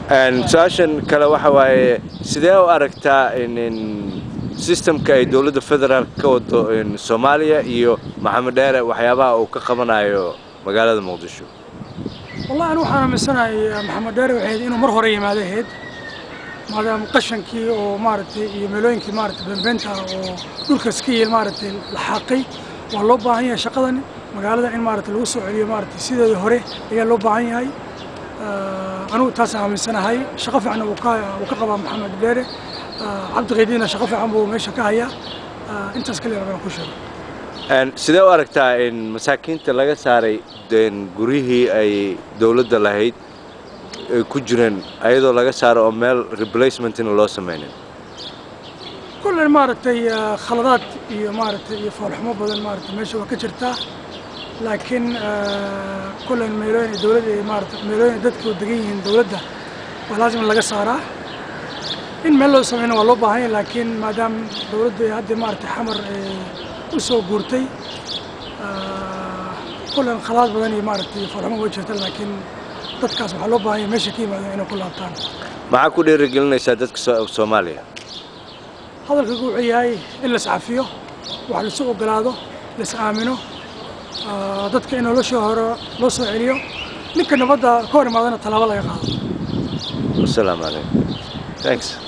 su-aashan kale waxa waaye sidee u aragtaa sistamka ay dowladda federaalk ka wado soomaaliya iyo maxamed dheere waxyaabaha uu ka qabanayo magaalada muqdisho wallahi anu waxaan aaminsanahay maxamed dheere waxay ahayd inuu mar hore yimaado ahayd maadaama qashankii oo maaragtay iyo meelooyinkii maaragtay beenbeenta oo dhulkaas ka yiil maaragtay la xaaqay waa loo baahan yahay shaqadan magaalada in maaragtay lagu soo celiyo maaragtay sideedii hore ayaa loo baahan yahay anugu taasaan aaminsanahay shaqo fiican uu ka uu ka qabaa maxamed dheere cabdiqaydiina shaqo fiican buu meesha ka hayaa intaas kaliya rabaan ku sheego sidee u aragtaa in masaakiinta laga saaray guryihii ay dowladda lahayd ay ku jireen ayadoo laga saaro oo meel replacementina loo samaynin kullen maaragtay khaladaad iyo maaragtay iyo foolxumo badan maaragtay meesha waa ka jirtaa laakiin kullen meelooyin dowladda maaragtay meelooyin dadku degan yihiin dowladda waa laasim in laga saaraa in meel loo samayna waa loo baahan yahay laakiin maadaama dowladda hadda maaragtay xamar u soo guurtay kullen khalaad badan iyo maaragtay foolxumo waa jirta laakiin dadkaas waxaa loo baahan yahay meesha ka yimaadeen inay ku laabtaan maxaa ku dhiirigelinaysaa dadka soomaaliya hadalka wuxuu yahay in la iscafiyo wax laisu ogolaado la is aamino dadka in noloshii hore loo soo celiyo ninka nabadda ka hor imaadana tallaabo laga qaado wasalaamu calaykum thanks